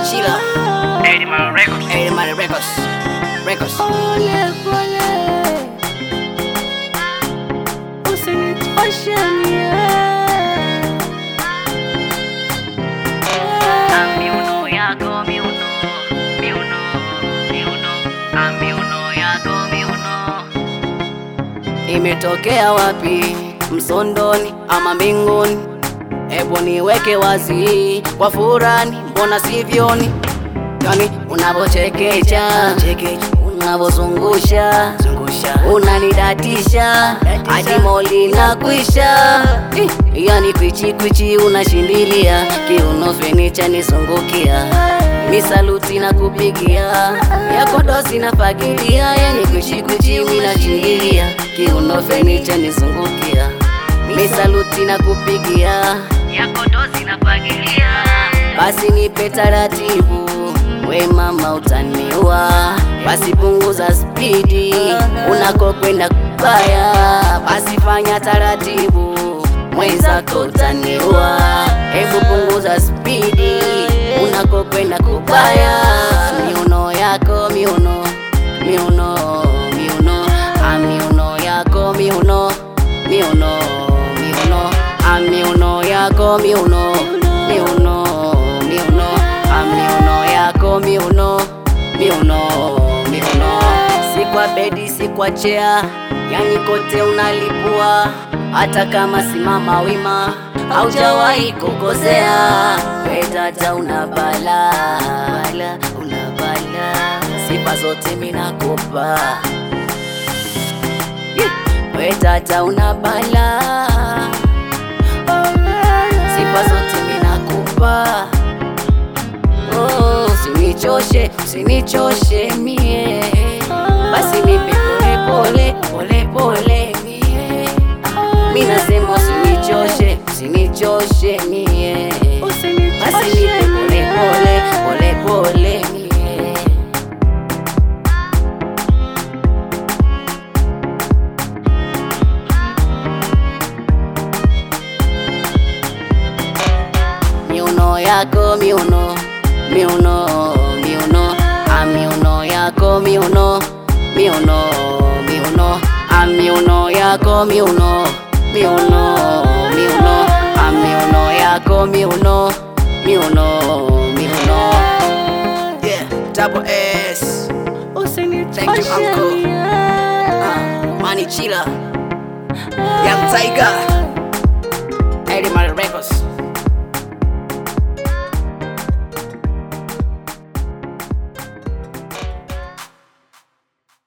Chila. Edman Records. Hey, Mari Records. Records. Pole pole, usinichoshe mie. Ah, miuno yako miuno, miuno, miuno. Ah, miuno yako miuno. Imetokea wapi? Msondoni ama mbinguni? Hebu niweke wazi kwa furani, mbona sivyoni? Yani unavochekecha unavozungusha unanidatisha hadi moli na kwisha Eh, yani kwichi kwichi unashindilia kiuno fenicha nisungukia misaluti na kupigia yako dosi na fagilia yani kwichi kwichi minashindilia kiuno fenicha nisungukia misaluti na kupigia Yako dozi na fagilia. basi nipe taratibu, we mama utaniua, basi punguza spidi unakokwenda kubaya, basi fanya taratibu, mwenzako utaniua, hebu punguza spidi unakokwenda kubaya, miuno yako miuno miuno miuno ah, miuno yako miuno miuno miuno ah, miuno yako miuno miuno miuno ah, miuno yako miuno miuno miuno si kwa bedi si kwa chea yani kote unalipua hata kama simama wima haujawahi kukosea wedata una bala bala una bala sifa zote minakupa we tata una bala sifa zote minakupa oh, usinichoshe usinichoshe mie basi nipe pole pole pole pole mie mi nasema usinichoshe usinichoshe mie basi Usinichoshe nipe pole mie. pole pole pole mie miuno yako miuno miuno miuno a miuno yako miuno miuno miuno a miuno yako miuno miuno miuno a miuno yako miuno miuno miuno yeah double s Thank you, Usinichoshe uncle. mie. uh, money chila young tiger Eddie Mari Records